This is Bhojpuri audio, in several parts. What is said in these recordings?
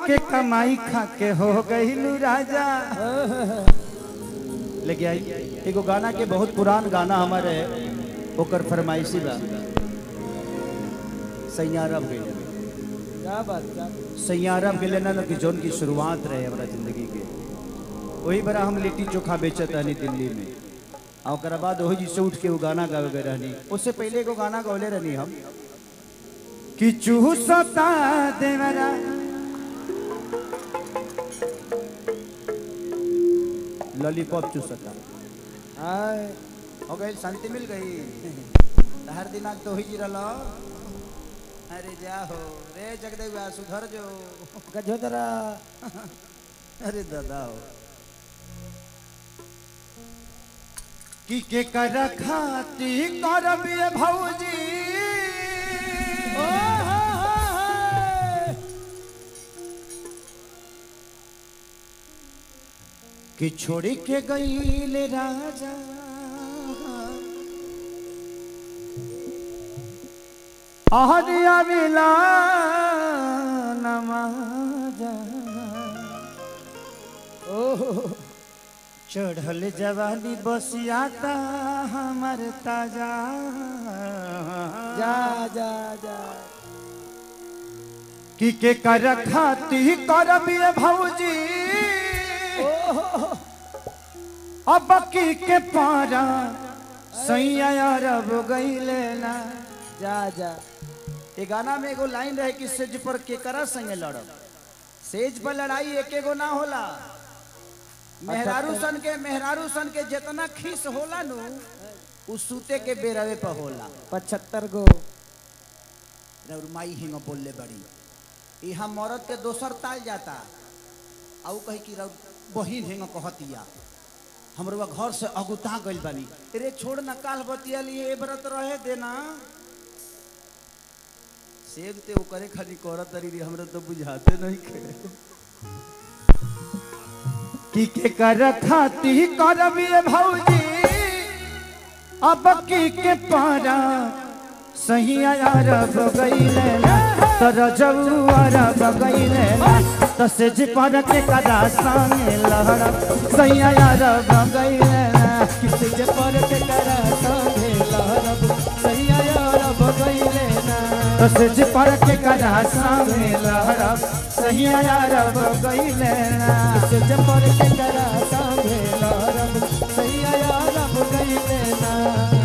के कमाई खा के हो गईलू राजा लेके आई एगो गाना के बहुत पुरान गाना हमारे ओकर फरमाइशी बा सैयारब गई क्या बात क्या सैयारब गेले ना कि जोन की शुरुआत रहे हमारा जिंदगी के वही बड़ा हम लिट्टी चोखा बेचत रहनी दिल्ली में और ओकरा बाद वही जी से उठ के वो गाना गावे गए रहनी उससे पहले एगो गाना गौले रहनी हम कि चूसता देवरा लॉलीपॉप चूसता आय हो गई शांति मिल गई हर दिनाक तो ही जी रलो अरे जा हो रे जगदेवा सुधर जो गजोदरा अरे दादा हो कि के कर खाती करबिए भौजी ओ हो हो हो कि छोड़ी के गईले राजा आहरिया मिला नमाजा ओहो चढ़ल जवानी बसियाता हमर ताजा जा जा जा कि के कर खाती करबिए भौजी अब की के पारा सैया अरब गईले ना जा जा ये गाना में एगो लाइन रहे कि सेज पर केकरा संगे लड़ब सेज पर लड़ाई एक एगो ना होला मेहरारू सन के मेहरारू सन के जितना खीस होला नु उ सूते के बेरवे पर होला पचहत्तर गो रउर माई हिंग बोलले बड़ी यहाँ मरद के दोसर ताल जाता आउ कही कि रउर बहिन हिंग कहतिया हमरो घर से अगुता गइल बानी रे छोड़ न काल बतिया लिए ए व्रत रहे देना सेब ते ओकरे खाली करत तरी रे हमरा तो बुझाते नहीं खे की के कर खाती करबिए भौजी अब की के पारा सही अरब गईले ना तर जऊ अरब गईले ना तसे जे पर के कदा संगे लहरब सही अरब गईले ना किसी जे पर के करा संगे लहरब सैया अरब गईले ना तसे जे पर के कदा संगे लहरब सही अरब गईले ना किसी जे पर के करा संगे लहरब सैया अरब गईले ना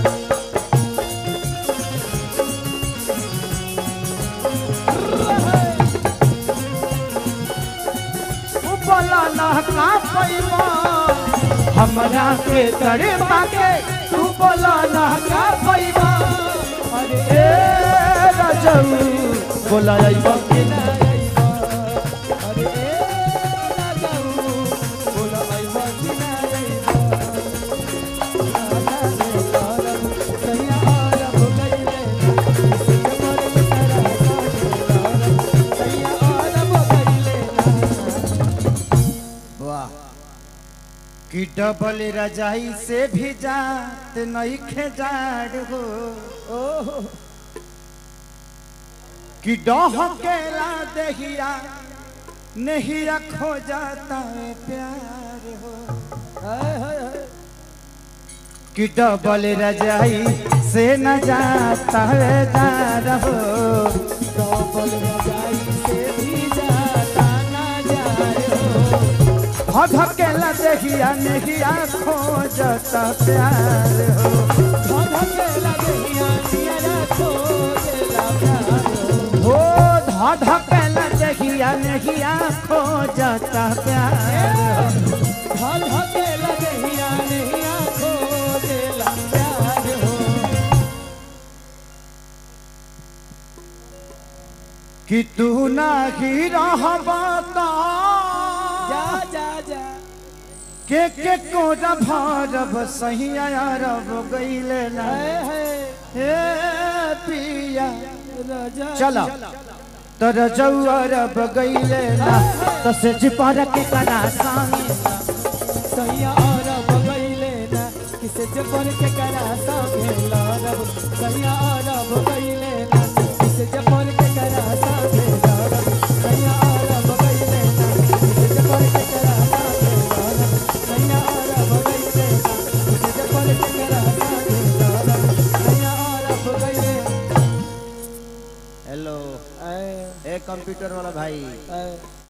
बोला ना का पैबा हमरा के तड़े माके तू बोला ना का पैबा अरे ए राजऊ बोला आइबा के ना आइबा अरे ए राजाऊ बोला आइबा कि ना आइबा सैया अरब गईले ना किसी जे पर के करा संगे लहरब सैया अरब गईले ना वाह कि डबल रजाई से भी जात नहीं खेजाड़ हो ओहो कि डह केला दहिया नहीं रखो जाता है प्यार हो हाय हाय हाय कि डबल रजाई से न जाता है दार हो डबल रजाई से भी जाता ना जाए हो धकेला दहिया नहीं रखो जाता प्यार हो धधके लगिया नियरा खो देला प्यार हो हो धकेला दहिया नहीं रखो जाता प्यार हो धधके लगिया नियरा खो देला प्यार हो कि तू नाही रहबा ता जा जा जा के के को भरब सही अरब गईले ना हाय हाय हे पिया राजा चला तर जऊ अरब गईले ना तसे जिपर के करा संगे सैया अरब गईले ना किसे जबर के करा संगे लड़ब सैया अरब गईले ना किसे जबर के करा संगे लड़ब सैया अरब गईले हेलो ए ए कंप्यूटर वाला भाई ए